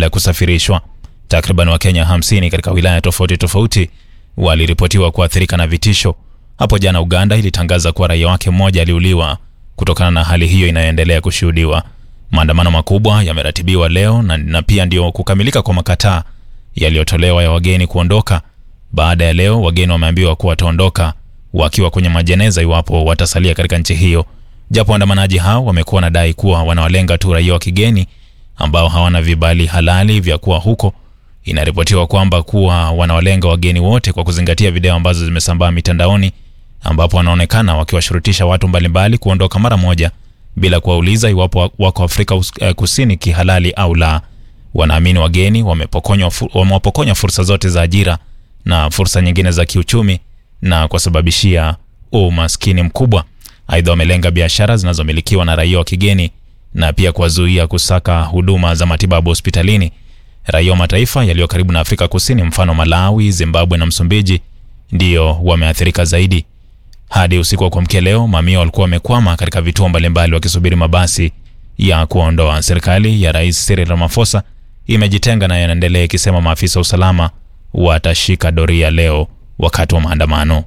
ya kusafirishwa. Takriban Wakenya 50 katika wilaya tofauti tofauti waliripotiwa kuathirika na vitisho. Hapo jana Uganda ilitangaza kuwa raia wake mmoja aliuliwa kutokana na hali hiyo inayoendelea kushuhudiwa. Maandamano makubwa yameratibiwa leo na, na pia ndio kukamilika kwa makataa yaliyotolewa ya wageni kuondoka. Baada ya leo, wageni wameambiwa kuwa wataondoka wakiwa kwenye majeneza iwapo watasalia katika nchi hiyo, japo waandamanaji hao wamekuwa wanadai kuwa wanawalenga tu raia wa kigeni ambao hawana vibali halali vya kuwa huko. Inaripotiwa kwamba kuwa wanawalenga wageni wote kwa kuzingatia video ambazo zimesambaa mitandaoni ambapo wanaonekana wakiwashurutisha watu mbalimbali kuondoka mara moja bila kuwauliza iwapo wako Afrika Kusini kihalali au la. Wanaamini wageni wamepokonywa wamewapokonya fursa zote za ajira na fursa nyingine za kiuchumi na kuwasababishia umaskini mkubwa. Aidha, wamelenga biashara zinazomilikiwa na raia wa kigeni na pia kuwazuia kusaka huduma za matibabu hospitalini. Raia wa mataifa yaliyo karibu na Afrika Kusini, mfano Malawi, Zimbabwe na Msumbiji, ndiyo wameathirika zaidi. Hadi usiku wa kuamkia leo, mamia walikuwa wamekwama katika vituo mbalimbali wakisubiri mabasi ya kuondoa. Serikali ya Rais Cyril Ramaphosa imejitenga na yanaendelea ikisema maafisa wa usalama watashika doria leo wakati wa maandamano.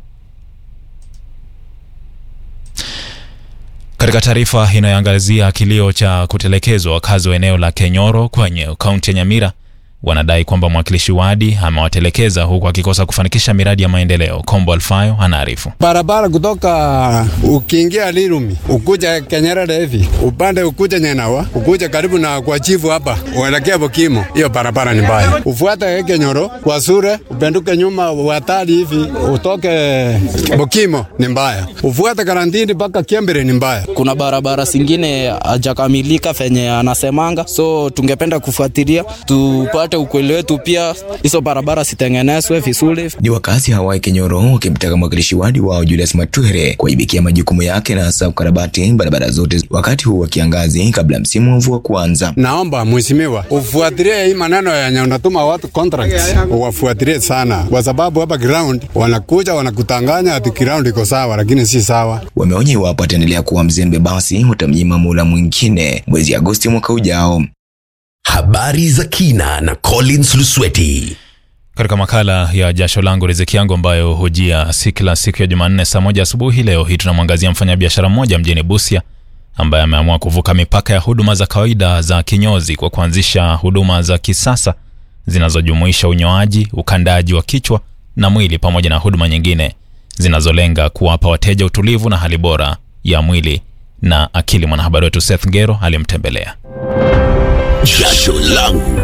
Katika taarifa inayoangazia kilio cha kutelekezwa, wakazi wa eneo la Kenyoro kwenye kaunti ya Nyamira wanadai kwamba mwakilishi wadi amewatelekeza huku akikosa kufanikisha miradi ya maendeleo. Kombo Alfayo anaarifu. Barabara kutoka ukiingia Lirumi ukuja Kenyerere hivi upande ukuja Nyenawa ukuja karibu na kwa chifu hapa uelekea Bokimo, hiyo barabara ni mbaya. Ufuate Kenyoro kwa Sure upenduke nyuma watali hivi utoke Bokimo ni mbaya. Ufuate Karantini mpaka Kiembere ni mbaya. Kuna barabara zingine hajakamilika fenye anasemanga, so tungependa kufuatilia tupate ukweli wetu, pia hizo barabara zitengenezwe vizuri. Ni wakazi hawa Kenyoro wakimtaka mwakilishi wadi wao Julius Matuhere kuibikia majukumu yake na hasa kukarabati barabara zote wakati huu wa kiangazi kabla msimu wa mvua kuanza. Naomba mheshimiwa ufuatilie hii maneno yenye unatuma watu contracts, uwafuatilie sana, kwa sababu hapa ground wanakuja wanakutanganya ati ground iko sawa, lakini si sawa. Wameonya iwapo ataendelea kuwa mzembe, basi utamnyima muda mwingine mwezi Agosti mwaka ujao. Habari za kina na Collins Lusweti. Katika makala ya jasho langu riziki yangu ambayo hujia si kila siku ya Jumanne saa moja asubuhi, leo hii tunamwangazia mfanyabiashara mmoja mjini Busia ambaye ameamua kuvuka mipaka ya huduma za kawaida za kinyozi kwa kuanzisha huduma za kisasa zinazojumuisha unyoaji, ukandaji wa kichwa na mwili pamoja na huduma nyingine zinazolenga kuwapa wateja utulivu na hali bora ya mwili na akili. Mwanahabari wetu Seth Ngero alimtembelea. Jasho langu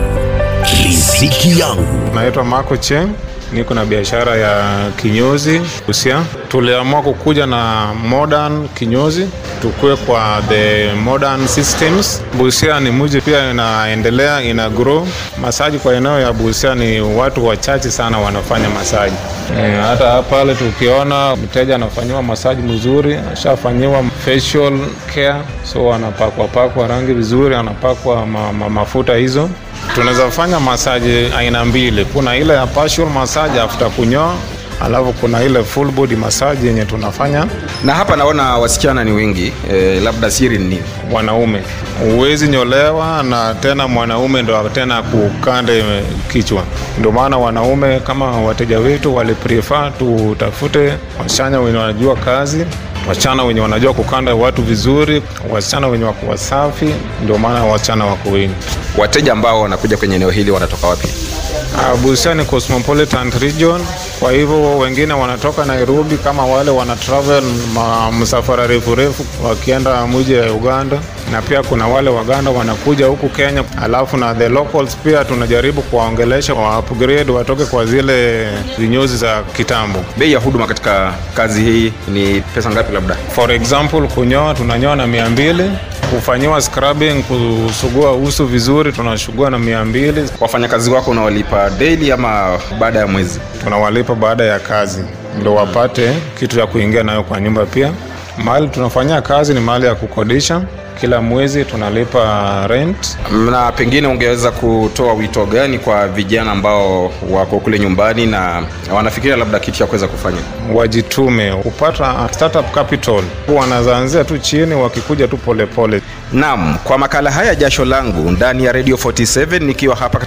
riziki yangu. Naitwa Marco Cheng, niko na biashara ya kinyozi Busia. Tuliamua kukuja na modern kinyozi, tukue kwa the modern systems. Busia ni mji pia inaendelea, ina grow. Masaji kwa eneo ya Busia ni watu wachache sana wanafanya masaji. E, hata pale tukiona mteja anafanyiwa masaji mzuri, ashafanyiwa facial care, so anapakwa pakwa rangi vizuri, anapakwa ma, ma, mafuta hizo tunaweza fanya masaji aina mbili. Kuna ile ya partial massage after kunyoa, alafu kuna ile full body massage yenye tunafanya na hapa naona wasichana ni wengi e, labda siri ni nini? wanaume. Huwezi nyolewa na tena mwanaume ndo tena kukande kichwa. Ndio maana wanaume kama wateja wetu waliprefer tutafute wasichana wenye wanajua kazi wasichana wenye wanajua kukanda watu vizuri, wasichana wenye wako wasafi. Ndio maana wasichana wako wengi. Wateja ambao wanakuja kwenye eneo hili wanatoka wapi? Uh, Busia ni cosmopolitan region, kwa hivyo wengine wanatoka Nairobi, kama wale wana travel ma, msafara refu refu wakienda mji ya Uganda, na pia kuna wale Waganda wanakuja huku Kenya, alafu na the locals pia tunajaribu kuwaongelesha wa upgrade watoke kwa zile vinyozi za kitambo. Bei ya huduma katika kazi hii ni pesa ngapi? Labda For example, kunyoa tunanyoa na mia mbili kufanyiwa scrubbing, kusugua uso vizuri tunasugua na mia mbili. wafanyakazi wako unawalipa daily ama baada ya mwezi? tunawalipa baada ya kazi ndo wapate kitu ya kuingia nayo kwa nyumba. Pia mahali tunafanyia kazi ni mahali ya kukodisha, kila mwezi tunalipa rent. Na pengine ungeweza kutoa wito gani kwa vijana ambao wako kule nyumbani na wanafikiria labda kitu cha kuweza kufanya? Wajitume kupata startup capital, wanazaanzia tu chini, wakikuja tu polepole. Naam, kwa makala haya jasho langu ndani ya Radio 47 nikiwa hapa